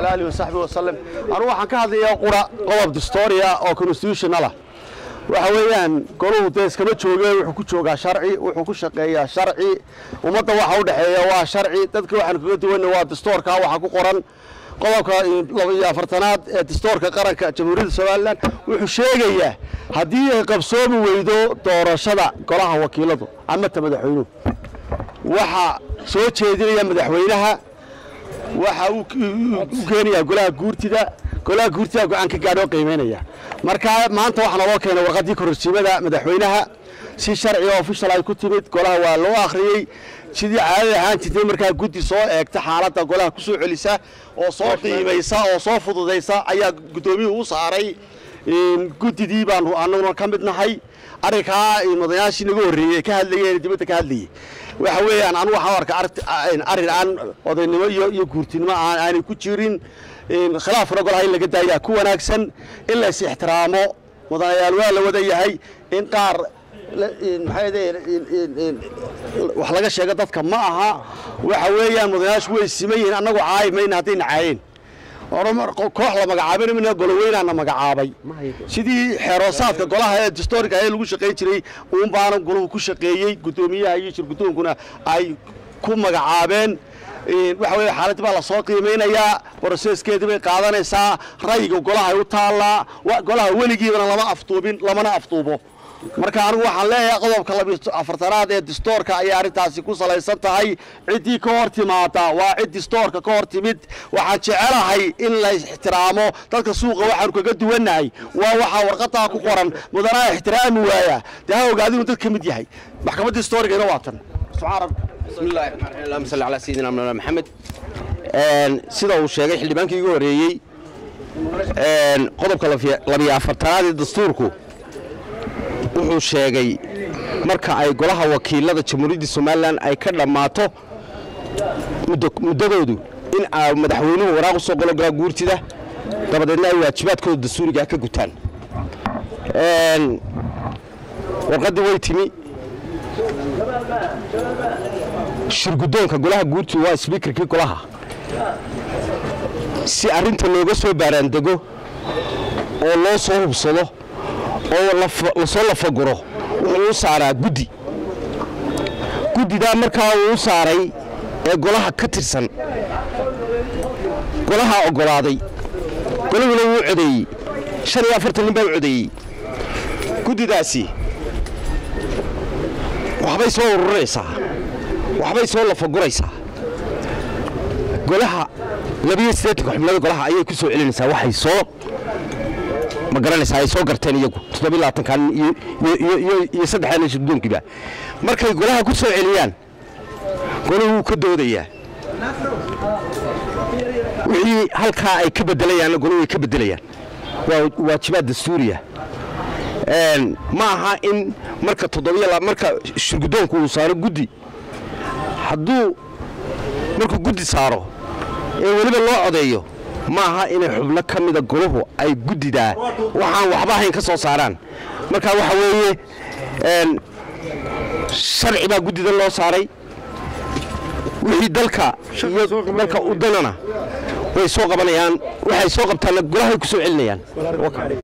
wacalaa aalihi wasaxbihi wasalem anugu waxaan ka hadlayaa qura qodob distoria oo constitutionalah waxa weeyaan goluhu dee iskama jooge wuxuu ku joogaa sharci wuxuu ku shaqeeyaa sharci ummadda waxa u dhexeeya waa sharci dadka waxaan kaga duwanna waa distoorka waxaa ku qoran qodobka laba iyo afartanaad ee distoorka qaranka jamhuuriyadda somalilan wuxuu sheegayaa haddii ay qabsoomi weydo doorashada golaha wakiiladu ama ta madaxweynuhu waxaa soo jeedinaya madaxweynaha waxa uu u keenayaa golaha guurtida golaha guurtida go-aan ka gaadho qiimaynaya marka maanta waxaa naloo keenay warqaddii kororsiimada madaxweynaha si sharci oo ofishal ay ku timid golaha waa loo akhriyey sidii caadada ahaan jirtay markaa guddi soo eegta xaaladda golaha ku soo celisa oo soo qiimaysa oo soo fududaysa ayaa guddoomiyuhu u saaray guddidii baanu annaguna ka mid nahay arrinkaa madayaashii naga horreeyey ee ka hadlayeen dibadda ka hadlayey waxa weeyaan anu waxaan arka arrin aan odaynimo iyo iyo guurtinimo aan aanay ku jirin khilaafkuna golaha in laga daayaa ku wanaagsan in la is ixtiraamo mudanayaal waa la wada yahay in qaar maxay wax laga sheego dadka ma aha waxa weeyaan mudanayaashu way siman yihiin annagu caayi mayna haddayna caayeen koox la magacaabay mina goloweynaana magacaabay sidii xeeroosaadka golaha ee distoriga ee lagu shaqayn jiray uun baana golahu ku shaqeeyey guddoomiyaha iyo shirgudoonkuna ay ku magacaabeen waxa weye xaaladii baa lasoo qiimaynayaa broseskeedii bay qaadanaysaa ra'yiga golaha ay u taallaa golaha weligiibana lama afduubin lamana afduubo marka anigu waxaan leeyahay qodobka labiyo afartanaad ee distoorka ayay arrintaasi ku salaysan tahay ciddii ka hor timaada waa cid distoorka ka hor timid waxaan jecelahay in la ixtiraamo dadka suuqa waxaanu kaga duwannahay waa waxaa warqadaa ku qoran mudanaa ixtiraami waaya dee ha ogaada inuu dad ka mid yahay maxkamadda historigana waa tan bismillahi raxmaan raxiim allahuma salli calaa sayidina mawlana maxamed sida uu sheegay xildhibaankii igu horreeyey qodobka labiyo afartanaad ee dastuurku wuxuu sheegay marka ay golaha wakiilada jamhuuriyadda somalilan ay ka dhammaato muddadoodu in aa madaxweynuhu waraaq u soo qolo golaha guurtida dabadeedna ay waajibaadkooda dastuurigaa ka gutaan warqaddii way timi shirguddoonka golaha guurtida waa sbiikarkii golaha si arrinta looga soo baaraandego oo loo soo hubsado oo lasoo lafaguro wuxuu u saaraa guddi guddidaa markaa uu u saaray ee golaha ka tirsan golahaa oggolaaday golahuna wuu codeeyey shan iyo afartan nin baa u codeeyey guddidaasi waxbay soo ururinaysaa waxbay soo lafaguraysaa golaha labiyo siddeetanka xubnada golaha ayay ku soo celinaysaa waxay soo ma garanaysaa ay soo garteen iyagu toddobiy labaatankan iyo saddexdan shirgudoonkiiba markay golaha ku soo celiyaan golahu wuu ka doodayaa wixii halkaa ay ka bedelayaanna golahu way ka bedelayaan waa waajibaad dastuuriya ma aha in marka toddobiya marka shirgudoonku uu saaro guddi hadduu markuu guddi saaro ee weliba loo codeeyo ma aha inay xubno ka mida golahu ay guddidaa waxaan waxba ahayn ka soo saaraan marka waxa weeye sharci baa guddida loo saaray wixii dalka iyo dalka u danana way soo qabanayaan waxay soo qabtaanna golahay ku soo celinayaan